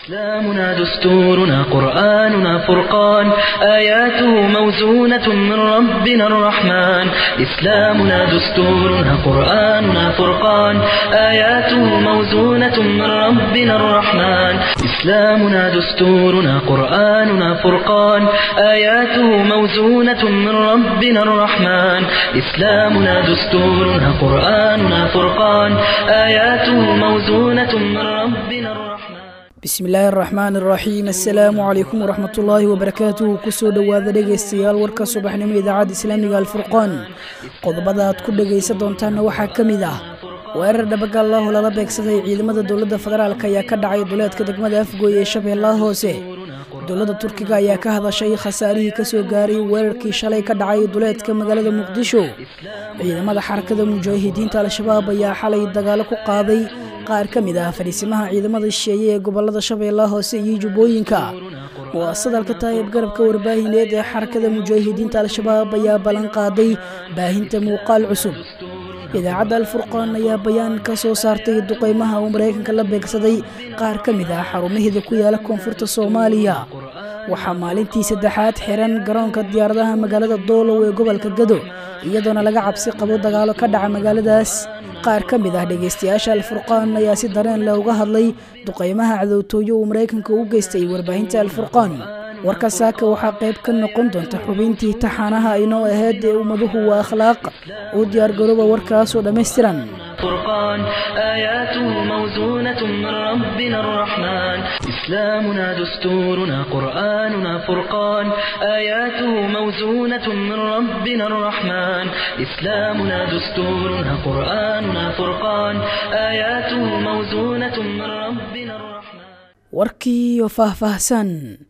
إسلامنا دستورنا قرآننا فرقان آياته موزونة من ربنا الرحمن إسلامنا دستورنا قرآننا فرقان آياته موزونة من ربنا الرحمن إسلامنا دستورنا قرآننا فرقان آياته موزونة من ربنا الرحمن إسلامنا دستورنا قرآننا فرقان آياته موزونة من ربنا الرحمن bismi illaahi araxmaan araxiim assalaamu calaykum waraxmatullaahi wabarakaatuhu kusoo dhowaada dhegaystayaal warka subaxnimo idaacadda islaamiga alfurqaan qodobada aad ku dhegaysan doontaanna waxaa ka mid ah weerar dhabagaallahu lala beegsaday ciidamada dowladda federaalk ayaa ka dhacay duleedka degmada afgooy ee shabeellaha hoose dowladda turkiga ayaa ka hadashay khasaarihii kasoo gaaray weerarkii shalay ka dhacay duleedka magaalada muqdisho ciidamada xarakada mujaahidiinta al-shabaab ayaa xalay dagaalo ku qaaday qaar ka mid ah fadhiisimaha ciidamada shisheeye ee gobolada shabeellaha hoose iyo jubbooyinka muwaasadalka taayib garabka warbaahineed ee xarakada mujaahidiinta al-shabaab ayaa ballan qaaday baahinta muuqaal cusub idaacadda alfurqaan ayaa bayaan ka soo saartay duqeymaha uu maraykanka la beegsaday qaar ka mid ah xarumaheeda ku yaala koonfurta soomaaliya waxaa maalintii saddexaad xiran garoonka diyaaradaha magaalada doolow ee gobolka gado iyadoona laga cabsi qabo dagaalo ka dhaca magaaladaas qaar ka mid ah dhegaystayaasha alfurqaan ayaa si dareen leh uga hadlay duqeymaha cadowtooyo uu maraykanka u geystay warbaahinta alfurqaan warka saaka waxaa qayb ka noqon doonta xubintii taxaanaha inoo ahayd ee ummaduhu waa akhlaaq u diyaargarooba warkaasoo dhammaystiran فرقان آياته موزونة من ربنا الرحمن إسلامنا دستورنا قرآننا فرقان آياته موزونة من ربنا الرحمن إسلامنا دستورنا قرآننا فرقان آياته موزونة من ربنا الرحمن warkii oo faahfaahsan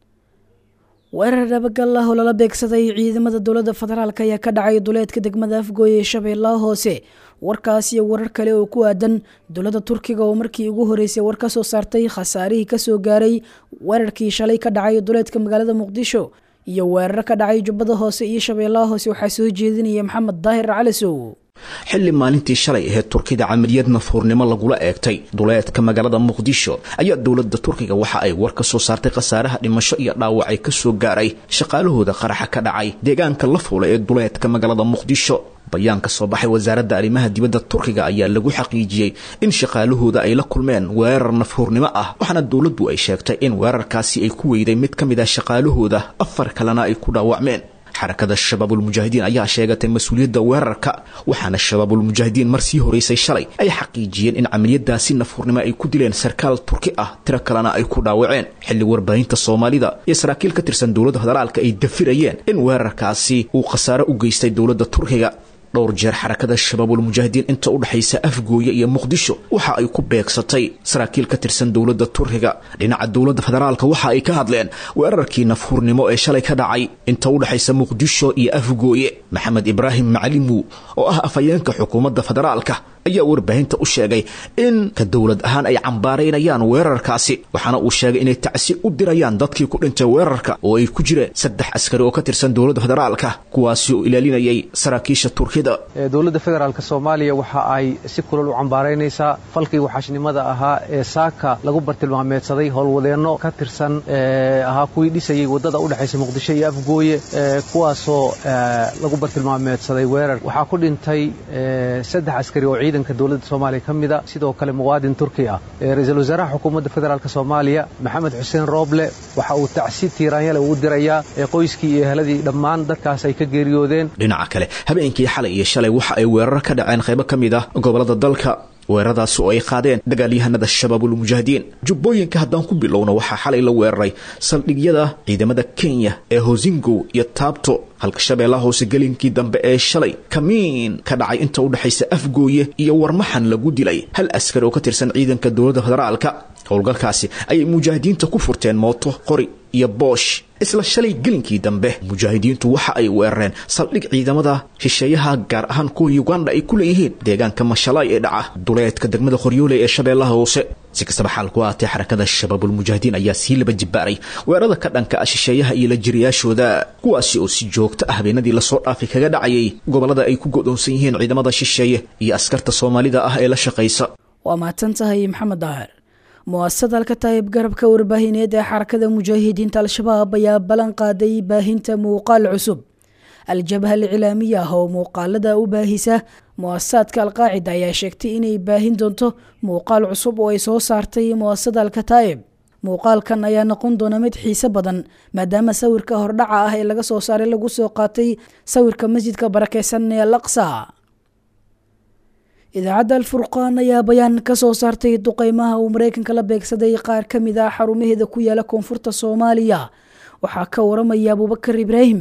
weerar dhabagallah oo lala beegsaday ciidamada dowladda federaalk ayaa ka dhacay duleedka degmada afgooy ee shabeellaha hoose warkaas iyo warar kale oo ku aadan dowladda turkiga oo markii ugu horeysay war ka soo saartay khasaarihii kasoo gaaray weerarkii shalay ka dhacay duleedka magaalada muqdisho iyo weeraro ka dhacay jubbada hoose iyo shabeellaha hoose waxaa soo jeedinaya maxamed daahir calisow xilli maalintii shalay ahayd turkida camaliyad nafuurnimo lagula eegtay duleedka magaalada muqdisho ayaa dowladda turkiga waxa ay war ka soo saartay khasaaraha dhimasho iyo dhaawacay ka soo gaaray shaqaalahooda qaraxa ka dhacay deegaanka la fuula ee duleedka magaalada muqdisho bayaan ka soo baxay wasaaradda arrimaha dibadda turkiga ayaa lagu xaqiijiyey in shaqaalahooda ay la kulmeen weerar nafuurnimo ah waxaana dowladdu ay sheegtay in weerarkaasi ay ku weyday mid ka mid ah shaqaalahooda afar kalena ay ku dhaawacmeen xarakada shabaabulmujaahidiin ayaa sheegatay mas-uuliyadda weerarka waxaana shabaabulmujaahidiin mar sii horeysay shalay ay xaqiijiyeen in camaliyadaasi nafuurnimo ay ku dileen sarkaal turki ah tiro kalena ay ku dhaawaceen xilli warbaahinta soomaalida iyo saraakiil ka tirsan dowladda federaalka ay dafirayeen in weerarkaasi uu khasaare u geystay dowladda turkiga dhowr jeer xarakada shabaabulmujaahidiin inta u dhexaysa afgooye iyo muqdisho waxa ay ku beegsatay saraakiil ka tirsan dowladda turkiga dhinaca dowladda federaalka waxa ay ka hadleen weerarkii nafhuurnimo ee shalay ka dhacay inta u dhexaysa muqdisho iyo afgooye maxamed ibraahim macalimu oo ah afhayeenka xukuumadda federaalka ayaa warbaahinta u sheegay in ka dowlad ahaan ay cambaaraynayaan weerarkaasi waxaana uu sheegay inay tacsi u dirayaan dadkii ku dhintay weerarka oo ay ku jireen saddex askari oo ka tirsan dowladda federaalka kuwaasi oo ilaalinayay saraakiisha turkida dowladda federaalk soomaaliya waxa ay si kulal u cambaaraynaysaa falkii waxaashnimada ahaa ee saaka lagu bartilmaameedsaday howlwadeenno ka tirsan ahaa kuwii dhisayay waddada u dhexaysa muqdisho iyo afgooye kuwaasoo lagu bartilmaameedsaday weerar waxaa ku dhintay saddex askari oo ciidanka dowladda soomaaliya ka mida sidoo kale muwaadin turki ah ra-iisul wasaaraha xukuumadda federaalk soomaaliya maxamed xuseen rooble waxa uu tacsi tiiraanyale ugu dirayaa qoyskii iyo eheladii dhammaan dadkaas ay ka geeriyoodeen dhinaca kale habeenkii xalay iyo shalay waxa ay weeraro ka dhaceen qaybo ka mid ah gobolada dalka weeraradaasi oo ay qaadeen dagaalyahanada shabaabulmujaahidiin jubbooyinka haddaan ku bilowna waxaa xalay la weeraray saldhigyada ciidamada kenya ee hosingo iyo taabto halka shabeellaha hoose gelinkii dambe ee shalay kamiin ka dhacay inta u dhexaysa afgooye iyo warmaxan lagu dilay hal askari oo ka tirsan ciidanka dowladda federaalka howlgalkaasi ayay mujaahidiinta ku furteen mooto qori iyo boosh isla shalay gelinkii dambe mujaahidiintu waxa ay weerareen saldhig ciidamada shisheeyaha gaar ahaan kuwa uganda ay ku leeyihiin deegaanka mashalaay ee dhaca duleedka degmada qoryoole ee shabeellaha hoose si kastaba xaalku aatee xarakada shabaabulmujaahidiin ayaa sii laba jibaaray weerarada ka dhanka ah shisheeyaha iyo la jiriyaashooda kuwaasi oo si joogto ah habeenadii lasoo dhaafay kaga dhacayay gobollada ay ku go'doonsan yihiin ciidamada shisheeye iyo askarta soomaalida ah ee la shaqaysa waa mahadsan tahay maxamed daahir mu'asasada alkataayib garabka warbaahineed ee xarakada mujaahidiinta al-shabaab ayaa ballan qaaday baahinta muuqaal cusub al-jabha alcilaamiya ah oo muuqaalada u baahisa mu'asasaadka alqaacida ayaa sheegtay inay baahin doonto muuqaal cusub oo ay soo saartay mu'asasada alkataayib muuqaalkan ayaa noqon doona mid xiise badan maadaama sawirka hordhaca ah ee laga soo saaray lagu soo qaatay sawirka masjidka barakeysan ee al aqsa idaacadda alfurqaan ayaa bayaan ka soo saartay duqeymaha uu mareykanka la beegsaday qaar ka mid ah xarumaheeda ku yaala koonfurta soomaaliya waxaa ka waramaya abuubakar ibraahim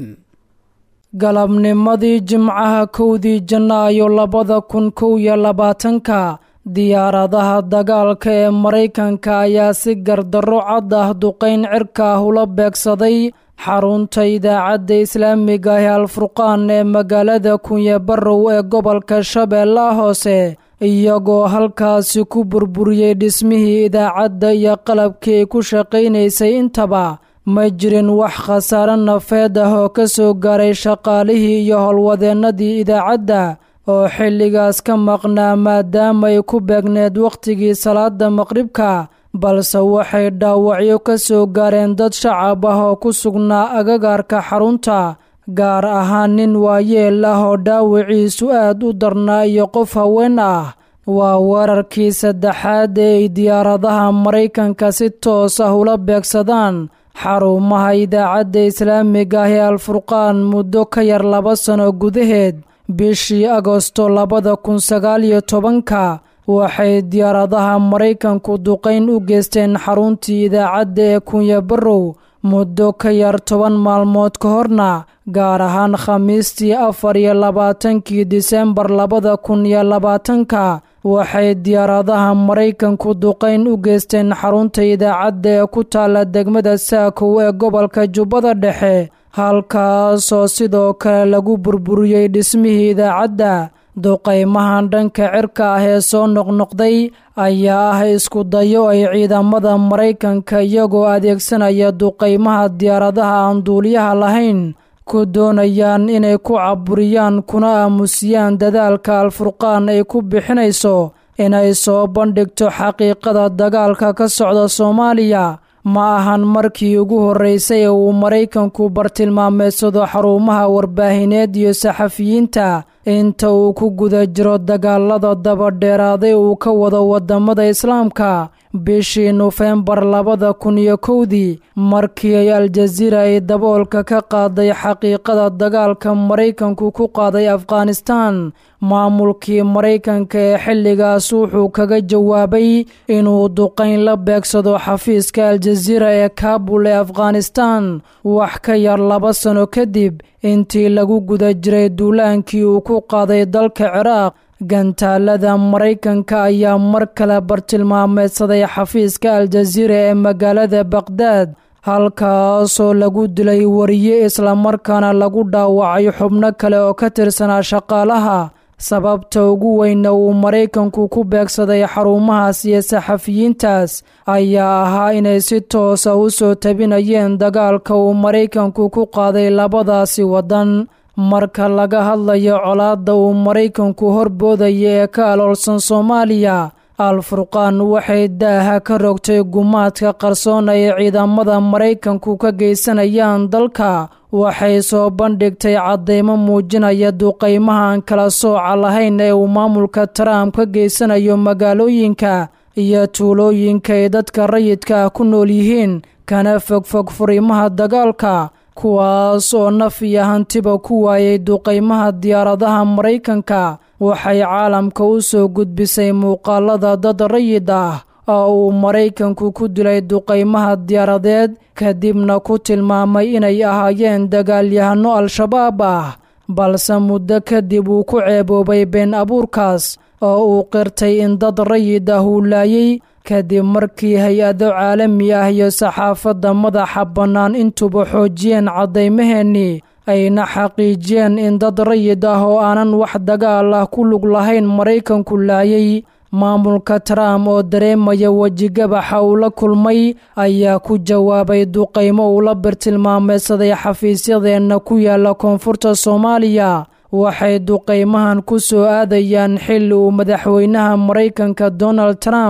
galabnimadii jimcaha kowdii janaayo labada kun kow iyo labaatanka diyaaradaha dagaalka ee maraykanka ayaa si gardarro cad ah duqayn cirka ah ula beegsaday xarunta idaacadda islaamiga ah ee alfurqaan ee magaalada kunye barrow ee gobolka shabeellaha hoose iyagoo halkaasi ku burburiyey dhismihii idaacadda iyo qalabkii ay ku shaqaynaysay intaba ma jirin wax khasaare nafeed ah oo ka soo gaaray shaqaalihii iyo howlwadeennadii idaacadda oo xilligaas ka maqnaa maadaama ay ku beegneed wakhtigii salaada maqribka balse waxay dhaawacyo ka soo gaareen dad shacab ah oo ku sugnaa agagaarka xarunta gaar ahaan nin waayeel ah oo dhaawiciisu aad u darnaa iyo qof haween ah waa weerarkii saddexaad ee ay diyaaradaha maraykanka si toos ah ula beegsadaan xarumaha idaacadda islaamiga ah ee alfurqaan muddo ka yar laba sano gudaheed bishii agosto labada kun sagaal iyo tobanka waxay diyaaradaha maraykanku duqayn u geysteen xaruntii idaacadda ee kunya barrow muddo ka yar toban maalmood ka horna gaar ahaan khamiistii afar iyo labaatankii disembar labada kun iyo labaatanka waxay diyaaradaha maraykanku duqayn u geysteen xarunta idaacadda ee ku taalla degmada saakow ee gobolka jubbada dhexe halkaasoo sidoo kale lagu burburiyey dhismihii idaacadda duqaymahan dhanka cirka ah ee soo noqnoqday ayaa ah isku dayo ay ciidamada maraykanka iyagoo adeegsanaya duqaymaha diyaaradaha aan duuliyaha lahayn ku doonayaan inay ku caburiyaan kuna aamusiyaan dadaalka alfurqaan ay ku bixinayso inay soo bandhigto xaqiiqada dagaalka ka socda soomaaliya ma ahan markii ugu horreysay ee uu maraykanku bartilmaameedsado xarumaha warbaahineed iyo saxafiyiinta inta uu ku guda jiro dagaalada dabadheeraaday uu ka wado waddamada islaamka bishii nofembar labada kun iyo kowdii markii ay aljaziira ay daboolka ka qaaday xaqiiqada dagaalka maraykanku ku qaaday afghanistaan maamulkii maraykanka ee xilligaas wuxuu kaga jawaabay inuu duqayn la beegsado xafiiska aljaziira ee kaabul ee afghanistaan wax ka yar laba sano kadib intii lagu guda jiray duulaankii uu ku qaaday dalka ciraaq gantaalada maraykanka ayaa mar kale bartilmaameedsaday xafiiska aljaziira ee magaalada baqhdaad halkaasoo lagu dilay wariye islamarkaana lagu dhaawacay xubno kale oo ka tirsanaa shaqaalaha sababta ugu weyna uu maraykanku ku beegsaday xarumahaas iyo saxafiyiintaas ayaa ahaa inay si toosa u soo tabinayeen dagaalka uu maraykanku ku qaaday labadaasi waddan marka laga hadlayo colaadda uu maraykanku horboodaya ee ka aloolsan soomaaliya al-furqaan waxay daaha ka rogtay gumaadka qarsoon ay ciidamada maraykanku ka geysanayaan dalka waxay soo bandhigtay caddeymo muujinaya duqaymahaan kala sooca lahayn ee uu maamulka trump ka geysanayo magaalooyinka iyo tuulooyinka ay dadka rayidka ah ku nool yihiin kana fogfog furimaha dagaalka kuwaas oo naf iyo hantiba ku waayay duqaymaha diyaaradaha maraykanka waxay caalamka u soo gudbisay muuqaalada dad rayid ah oo uu maraykanku ku dilay duqaymaha diyaaradeed kadibna ku tilmaamay inay ahaayeen dagaalyahanno al-shabaab ah balse muddo kadib uu ku ceeboobay been abuurkaas oo uu qirtay in dad rayid ah uu laayay kadib markii hay-ado caalami ah iyo saxaafadda madaxa bannaan intuba xoojiyeen caddaymaheenii ayna xaqiijiyeen in dad rayid ah oo aanan wax dagaal ah ku lug lahayn maraykanku laayay maamulka trump oo dareemaya wejigabaxa uu la kulmay ayaa ku jawaabay duqaymo uu la birtilmaameedsaday xafiisyadeenna ku yaala koonfurta soomaaliya waxay duqaymahan ku soo aadayaan xilli uu madaxweynaha maraykanka donald trump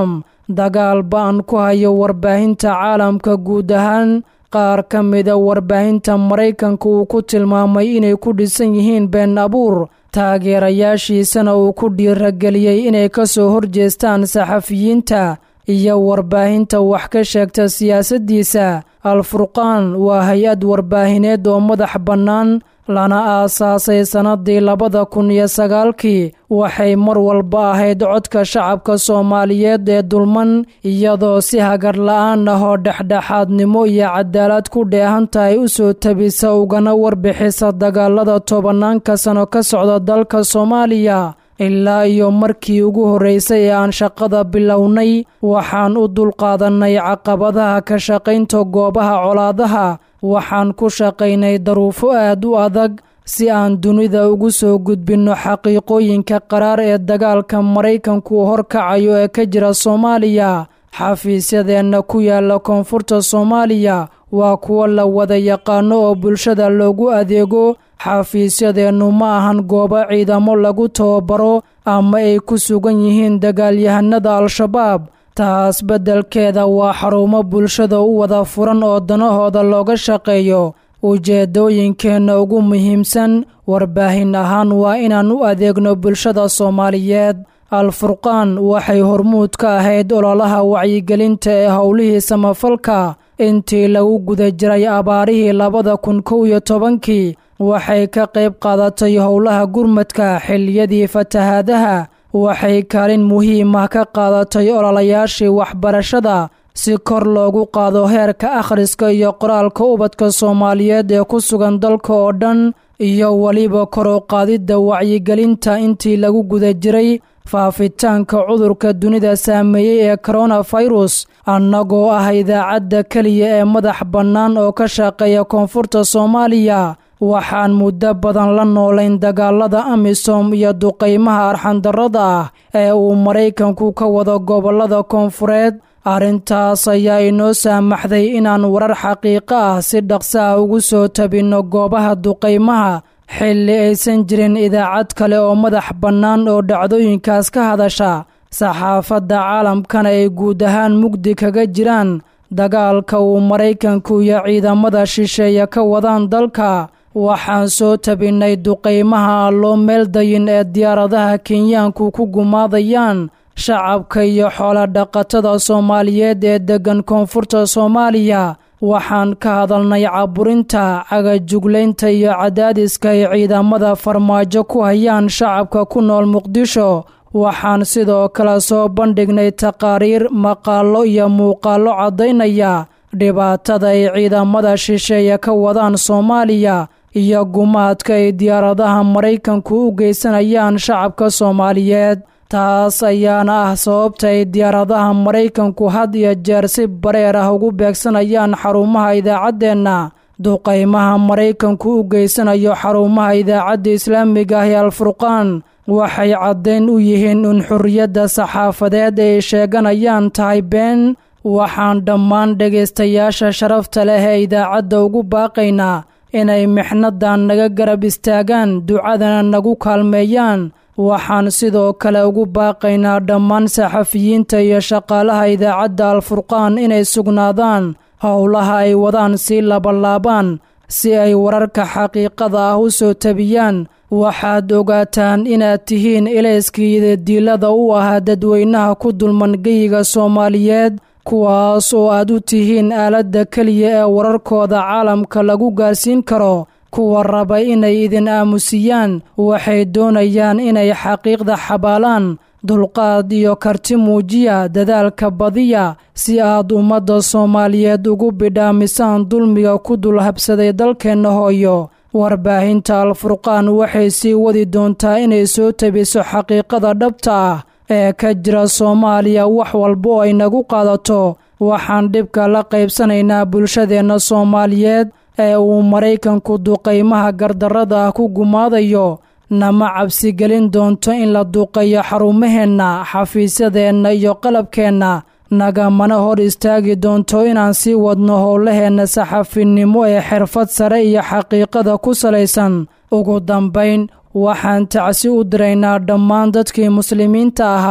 dagaal ba-an ku hayo warbaahinta caalamka guud ahaan qaar ka mida warbaahinta maraykanka uu ku tilmaamay inay ku dhisan yihiin been abuur taageerayaashiisana uu ku dhiirageliyey inay ka soo horjeestaan saxafiyiinta iyo warbaahinta wax ka sheegta siyaasaddiisa al-furqaan waa hay-ad warbaahineed oo madax bannaan lana aasaasay sannadii labada kun iyo sagaalkii waxay mar walba ahayd codka shacabka soomaaliyeed ee dulman iyadoo si hagar la-aan ah oo dhexdhexaadnimo iyo cadaalad ku dheehan tahay u soo tabisa ugana warbixisa dagaalada tobanaanka sano ka socda dalka soomaaliya ilaa iyo markii ugu horreysay ee aan shaqada bilownay waxaan u dulqaadannay caqabadaha ka shaqaynta goobaha colaadaha waxaan ku shaqaynay daruufo aad u adag si aan dunida ugu soo gudbinno xaqiiqooyinka qaraar ee dagaalka maraykanku horkacayo ee ka jira soomaaliya xafiisyadeenna ku yaala koonfurta soomaaliya waa kuwo la wada yaqaano oo bulshada loogu adeego xafiisyadeennu ma ahan goobo ciidamo lagu tababaro ama ay ku sugan yihiin dagaalyahanada al-shabaab taas beddelkeeda waa xarumo bulshada u wada furan oo danahooda looga shaqeeyo ujeeddooyinkeenna ugu muhiimsan warbaahin ahaan waa inaan u adeegno bulshada soomaaliyeed al-furqaan waxay hormuud ka ahayd ololaha wacyigelinta ee howlihii samafalka intii lagu guda jiray abaarihii labada kun kow iyo tobankii waxay ka qayb qaadatay howlaha gurmadka xilliyadii fatahaadaha waxay kaalin muhiim ah ka qaadatay ololayaashii waxbarashada si kor loogu qaado heerka akhriska iyo qoraalka ubadka soomaaliyeed ee ku sugan dalka oo dhan iyo weliba kor u qaadidda wacyigelinta intii lagu guda jiray faafitaanka cudurka dunida saameeyey ee koronafirus annagoo ah idaacadda keliya ee madax bannaan oo ka shaqeeya koonfurta soomaaliya waxaan muddo badan la noolayn dagaalada amisom iyo duqaymaha arxandarrada ah ee uu maraykanku ka wado gobollada koonfureed arrintaas ayaa inoo saamaxday inaan warar xaqiiqo ah si dhaqso ah ugu soo tabinno goobaha duqaymaha xilli aysan jirin idaacad kale oo madax bannaan oo dhacdooyinkaas ka hadasha saxaafadda caalamkana ay guud ahaan mugdi kaga jiraan dagaalka uu maraykanku iyo ciidamada shisheeye ka wadaan dalka waxaan soo tabinnay duqaymaha aan loo meeldayin ee diyaaradaha kenyaanku ku gumaadayaan shacabka iyo xoolodhaqatada soomaaliyeed ee deggan koonfurta soomaaliya waxaan ka hadalnay caburinta cagajuglaynta iyo cadaadiska ay ciidamada farmaajo ku hayaan shacabka ku nool muqdisho waxaan sidoo kale soo bandhignay taqaariir maqaallo iyo muuqaallo caddaynaya dhibaatada ay ciidamada shisheeye ka wadaan soomaaliya iyo gumaadka ay diyaaradaha maraykanku u geysanayaan shacabka soomaaliyeed taas ayaana ah sababta ay diyaaradaha maraykanku had iyo jeer si bareer ah ugu beegsanayaan xarumaha idaacaddeenna duqaymaha maraykanku u geysanayo xarumaha idaacadda islaamiga ah ee alfurqaan waxay caddayn u yihiin in xorriyadda saxaafadeed ay sheeganayaan tahay been waxaan dhammaan dhegaystayaasha sharafta leh ee idaacadda ugu baaqaynaa inay mixnadan naga garab istaagaan ducadana nagu kaalmeeyaan waxaan sidoo kale ugu baaqaynaa dhammaan saxafiyiinta iyo shaqaalaha idaacadda alfurqaan inay sugnaadaan howlaha ay wadaan sii labalaabaan si ay wararka xaqiiqada ah u soo tabiyaan waxaad ogaataan inaad tihiin ilayskiida diilada u ahaa dadweynaha ku dulman geyiga soomaaliyeed kuwaas oo aad u tihiin aaladda keliya ee wararkooda caalamka lagu gaarsiin karo kuwa raba inay idin aamusiyaan waxay doonayaan inay xaqiiqda xabaalaan dulqaad iyo karti muujiya dadaalka badiya si aad ummadda soomaaliyeed ugu bidhaamisaan dulmiga ku dul habsaday dalkeenna hooyo warbaahinta alfurqaan waxay sii wadi doontaa inay soo tabiso xaqiiqada dhabta ah ee ka jira soomaaliya wax walba oo ay nagu qaadato waxaan dhibka la qaybsanaynaa bulshadeenna soomaaliyeed ee uu maraykanku duqaymaha gardarrada ah ku gumaadayo nama cabsigelin doonto in la duqeeyo xarumaheenna xafiisyadeenna iyo qalabkeenna nagamana hor istaagi doonto inaan sii wadno howlaheenna saxafinimo ee xirfad sare iyo xaqiiqada ku salaysan ugu dambayn waxaan tacsi u diraynaa dhammaan dadkii muslimiinta ahaa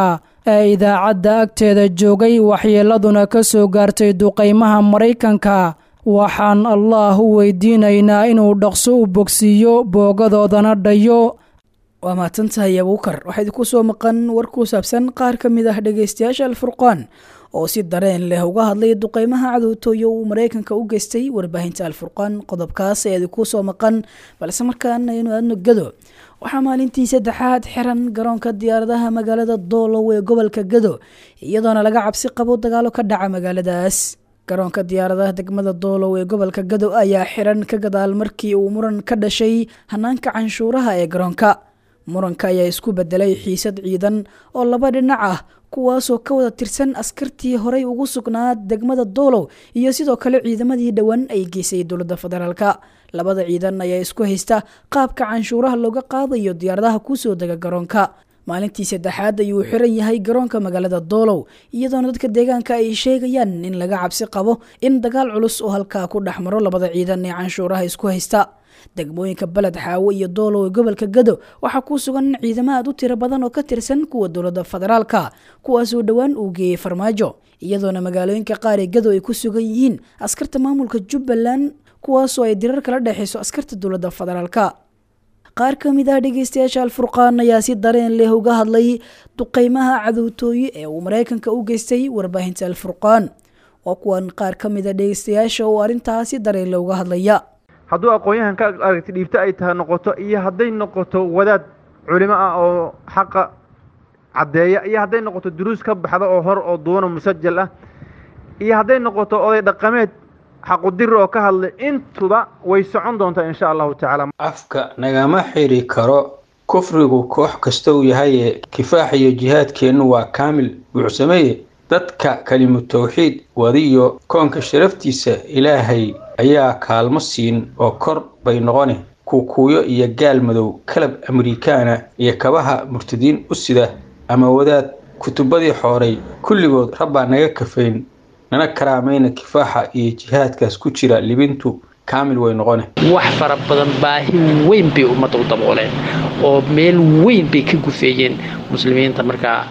ee idaacadda agteeda joogay waxyeeladuna ka soo gaartay duqaymaha maraykanka waxaan allaah u weydiinaynaa inuu dhaqso u bogsiiyo boogadoodana dhayo waa mahadsantahay abuukar waxaa idinku soo maqan war ku saabsan qaar ka mid ah dhegaystayaasha alfurqaan oo si dareen leh uga hadlay duqeymaha cadowtooyo uu maraykanka u geystay warbaahinta alfurqaan qodobkaas ayaa idinku soo maqan balse markaan aynu aadno gado waxaa maalintii saddexaad xiran garoonka diyaaradaha magaalada doolow ee gobolka gado iyadoona laga cabsi qabo dagaalo ka dhaca magaaladaas garoonka diyaaradaha degmada doolow ee gobolka gado ayaa xiran ka gadaal markii uu muran ka dhashay hanaanka canshuuraha ee garoonka muranka ayaa isku bedelay xiisad ciidan oo laba dhinac ah kuwaasoo ka wada tirsan askartii horey ugu sugnaa degmada doolow iyo sidoo kale ciidamadii dhowaan ay geysay dowladda federaalka labada ciidan ayaa isku haysta qaabka canshuuraha looga qaadayo diyaaradaha kusoo dega garoonka maalintii saddexaad ayuu xiran yahay garoonka magaalada doolow iyadoona dadka deegaanka ay sheegayaan in laga cabsi qabo in dagaal culus oo halkaa ku dhex maro labada ciidan ee canshuuraha isku haysta degmooyinka beled xaawo iyo doolow ee gobolka gado waxaa ku sugan ciidamo aad u tiro badan oo ka tirsan kuwa dowladda federaalka kuwaasoo dhowaan uu geeyey farmaajo iyadoona magaalooyinka qaar ee gado ay ku sugan yihiin askarta maamulka jubbaland kuwaasoo ay dirar kala dhexayso askarta dowladda federaalka qaar ka mid ah dhegeystayaasha alfurqaan ayaa si dareen leh uga hadlay duqeymaha cadowtooye ee uu maraykanka u geystay warbaahinta alfurqaan waa kuwan qaar ka mid a dhegeystayaasha oo arrintaas si dareen leh uga hadlaya hadduu aqoon-yahan ka aragti dhiibto ay tahay noqoto iyo hadday noqoto wadaad culimo ah oo xaqa caddeeya iyo hadday noqoto duruus ka baxda oo hor oo duwana musajal ah iyo hadday noqoto oday dhaqameed xaqudiri oo ka hadlay intuba way socon doontaa insha allahu tacaala afka nagama xiri karo kufrigu koox kasta uu yahaye kifaax iyo jihaadkeennu waa kaamil buucsameeye dadka kelimu tawxiid wadiyo koonka sharaftiisa ilaahay ayaa kaalmo siin oo kor bay noqone kuukuuyo iyo gaal madow kalab amerikaana iyo kabaha murtadiin u sida ama wadaad kutubadii xooray kulligood rabbaa naga kafayn nana karaamayna kifaaxa iyo jihaadkaas ku jira libintu kaamil way noqone wax fara badan baahi weyn bay ummadda u dabooleen oo meel weyn bay ka gufeeyeen muslimiinta markaa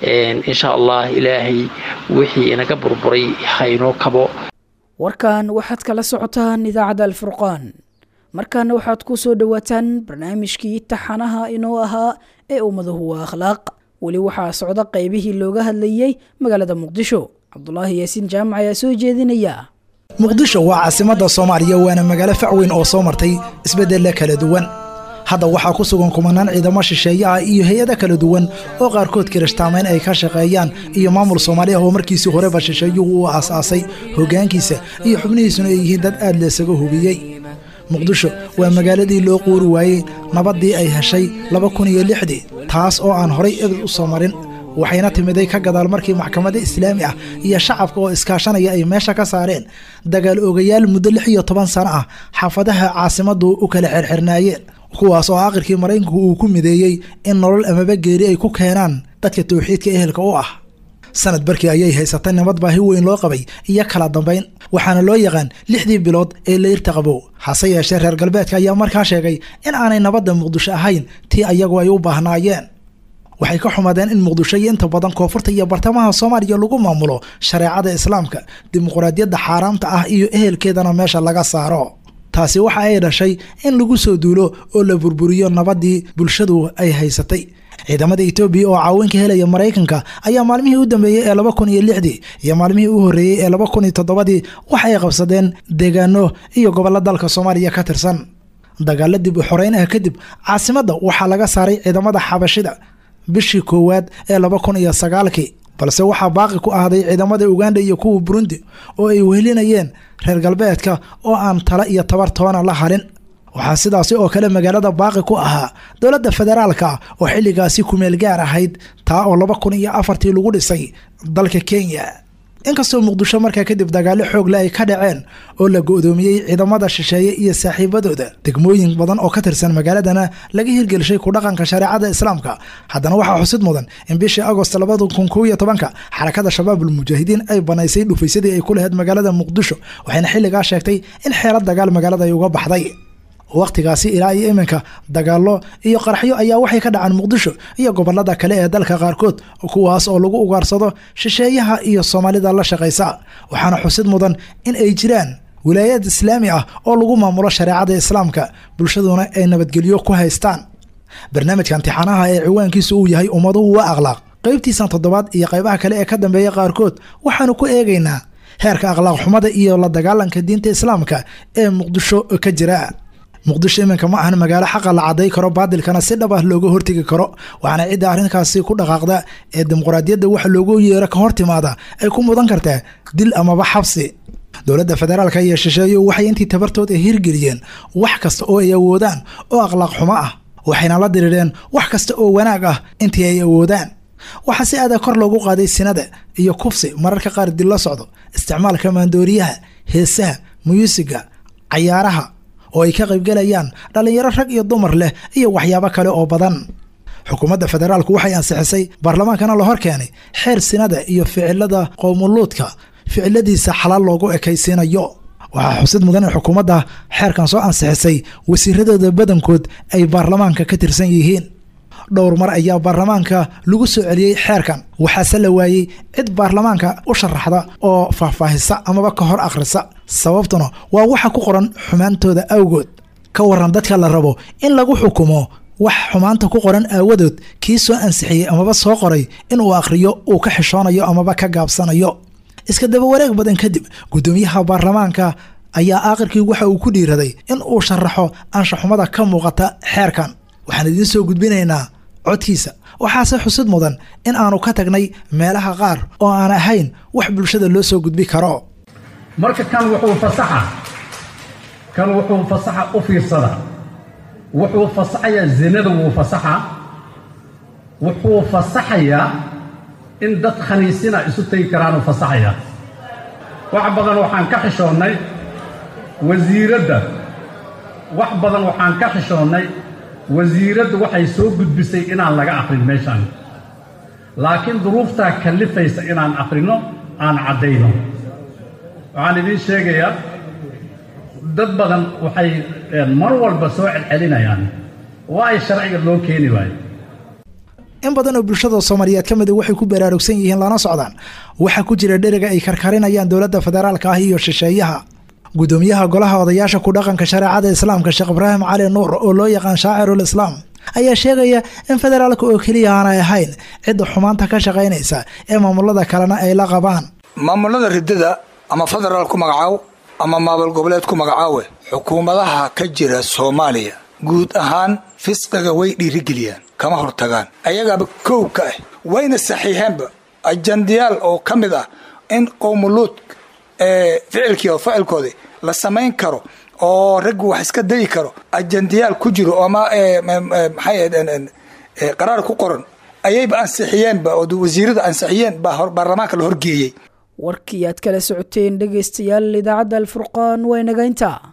insha allah ilaahay wixii inaga burburay haynoo kabo warkan waxaad kala socotaan idaacadda alfurqaan markaana waxaad ku soo dhowaataan barnaamijkii taxanaha inoo ahaa ee ummaduhu waa akhlaaq weli waxaa socda qaybihii looga hadlayey magaalada muqdisho cabdulaahi yaasiin jaamac ayaa soo jeedinaya muqdisho waa caasimadda soomaaliya waana magaalo fac weyn oo soo martay isbeddella kala duwan hadda waxaa ku sugan kumanaan ciidamo shisheeye ah iyo hay-ado kala duwan oo qaarkood kirishtaamayn ay ka shaqeeyaan iyo maamul soomaali ah oo markiisii horeba shisheeyuhu u aasaasay hoggaankiisa iyo xubnihiisuna ay yihiin dad aad laysaga hubiyey muqdisho waa magaaladii loo quuri waayey nabaddii ay heshay laba kun iyo lixdii taas oo aan horay ebed u soo marin waxayna timiday ka gadaal markii maxkamadda islaami ah iyo shacabka oo iskaashanaya ay meesha ka saareen dagaal ogayaal muddo lix iyo toban sano ah xaafadaha caasimaddu u kala xirxirnaayeen kuwaas oo aakhirkii maraykanku uu ku mideeyey in nolol amaba geeri ay ku keenaan dadka tawxiidka ehelka u ah sanad barkii ayay haysatay nabad baahi weyn loo qabay iyo kala dambayn waxaana loo yaqaan lixdii bilood ee layrta qabow hase yeeshee reer galbeedka ayaa markaa sheegay in aanay nabadda muqdisho ahayn tii ayagu ay u baahnaayeen waxay ka xumadeen in muqdisho iyo inta badan koonfurta iyo bartamaha soomaaliya lagu maamulo shareecada islaamka dimuqraadiyadda xaaraamta ah iyo ehelkeedana meesha laga saaro taasi waxa ay dhashay in lagu soo duulo oo la burburiyo nabaddii bulshadu ay haysatay ciidamada etoobiya oo caawinka helaya maraykanka ayaa maalmihii u dambeeyey ee laba kun iyo lixdii iyo maalmihii u horreeyey ee laba kun iyo toddobadii waxa ay qabsadeen deegaano iyo gobollo dalka soomaaliya ka tirsan dagaalo dib u xoreyn ah kadib caasimadda waxaa laga saaray ciidamada xabashida bishii koowaad ee laba kun iyo sagaalkii balse waxaa baaqi ku ahday ciidamada uganda iyo kuwa burundi oo ay wehelinayeen reer galbeedka oo aan tala iyo tabar toona la halin waxaa sidaasi oo kale magaalada baaqi ku ahaa dowladda federaalka oo xilligaasi kumeel gaar ahayd taa oo laba kun iyo afartii lagu dhisay dalka kenya inkastoo muqdisho markaa kadib dagaalo xoogle ay ka dhaceen oo la go-doomiyey ciidamada shisheeye iyo saaxiibadooda degmooyin badan oo ka tirsan magaaladana laga hirgelishay ku dhaqanka shareecada islaamka haddana waxaa xusid mudan in bishii agost labada kun kow iyo tobanka xarakada shabaabul mujaahidiin ay banaysay dhufaysadii ay ku lahayd magaalada muqdisho waxayna xilligaa sheegtay in xeelad dagaal magaalada ay uga baxday wakhtigaasi ilaa iyo iminka dagaallo iyo qaraxyo ayaa waxay ka dhacaan muqdisho iyo gobolada kale ee dalka qaarkood kuwaas oo lagu ugaarsado shisheeyaha iyo soomaalida la shaqaysa waxaana xusid mudan in ay jiraan wilaayad islaami ah oo lagu maamulo shareecada islaamka bulshaduna ay nabadgelyo ku haystaan barnaamijka imtixaanaha ee ciwaankiisu uu yahay ummaduhu waa akhlaaq qaybtiisan toddobaad iyo qaybaha kale ee ka dambeeya qaarkood waxaanu ku eegaynaa heerka akhlaaq xumada iyo la dagaalanka diinta islaamka ee muqdisho ka jira muqdisho iminka ma ahan magaalo xaqa la caday karo baadilkana si dhab ah looga hortegi karo waxaana cidda arrinkaasi ku dhaqaaqda ee dimuqraadiyadda waxa loogu yeero ka hor timaada ay ku mudan kartaa dil amaba xabsi dowladda federaalka iyo shisheeyo waxay intii tabartooda hirgeliyeen wax kasta oo ay awoodaan oo akhlaaq xumo ah waxayna la diriireen wax kasta oo wanaag ah intii ay awoodaan waxaa si aada kor loogu qaaday sinada iyo kufsi mararka qaar dil la socdo isticmaalka maandooriyaha heesaha muyuusiga cayaaraha oo ay ka qaybgalayaan dhallinyaro rag iyo dumar leh iyo waxyaabo kale oo badan xukuumadda federaalku waxay ansixisay baarlamaankana la hor keenay xeer sinada iyo ficilada qowmuluudka ficiladiisa xalaal loogu ekaysiinayo waxaa xusid mudan in xukuumadda xeerkan soo ansixisay wasiiradooda badankood ay baarlamaanka ka tirsan yihiin dhowr mar ayaa baarlamaanka lagu soo celiyey xeerkan waxaase la waayey cid baarlamaanka u sharaxda oo faahfaahisa amaba ka hor akhrisa sababtuna waa waxa ku qoran xumaantooda awgood ka waran dadka la rabo in lagu xukumo wax xumaanta ku qoran aawadood kii soo ansixiyey amaba soo qoray inuu akhriyo uu ka xishoonayo amaba ka gaabsanayo iska daba wareeg badan kadib guddoomiyaha baarlamaanka ayaa aakhirkii waxa uu ku dhiiraday in uu sharaxo anshaxumada ka muuqata xeerkan waxaan idiin soo gudbinaynaa codkiisa waxaase xusid mudan in aanu ka tagnay meelaha qaar oo aan ahayn wax bulshada loo soo gudbi karo marka kan wuxuu fasaxa kan wuxuu fasaxa u fiirsada wuxuu fasaxayaa zinada wuu fasaxa wuxuu fasaxayaa in dad khaniisina isu tegi karaanuu fasaxayaa wax badan waxaan ka xishoonnay wasiiradda wax badan waxaan ka xishoonnay wasiiraddu waxay soo gudbisay inaan laga aqrin meeshaan laakiin duruuftaa kallifaysa inaan aqrino aan caddayno waxaan idiin sheegayaa dad badan waxay mar walba soo celcelinayaan waa ay sharciga loo keeni waayo in badan oo bulshada soomaaliyeed ka mida waxay ku baraarugsan yihiin lana socdaan waxaa ku jira dheriga ay karkarinayaan dowladda federaalka ah iyo shisheeyaha guddoomiyaha golaha odayaasha ku dhaqanka shareecada islaamka sheekh ibraahim cali nuur oo loo yaqaan shaacirul islaam ayaa sheegaya in federaalka oo keliya aanay ahayn cidda xumaanta ka shaqaynaysa ee maamulada kalena ay la qabaan maamulada ridada ama federaal ku magacaaw ama maamul goboleed ku magacaawe xukuumadaha ka jira soomaaliya guud ahaan fisqiga way dhiirigeliyaan kama hortagaan ayagaaba kow ka ah wayna saxiixeenba ajandiyaal oo ka mid ah in qowmuluud ficilkii oo ficilkoodii la samayn karo oo raggu wax iska dayi karo ajandiyaal ku jiro ama maxay qaraar ku qoran ayayba ansixiyeenba oo wasiirada ansixiyeen baa baarlamaanka la horgeeyey warkii aad kala socoteen dhegaystayaal idaacadda alfurqaan waa inaga intaa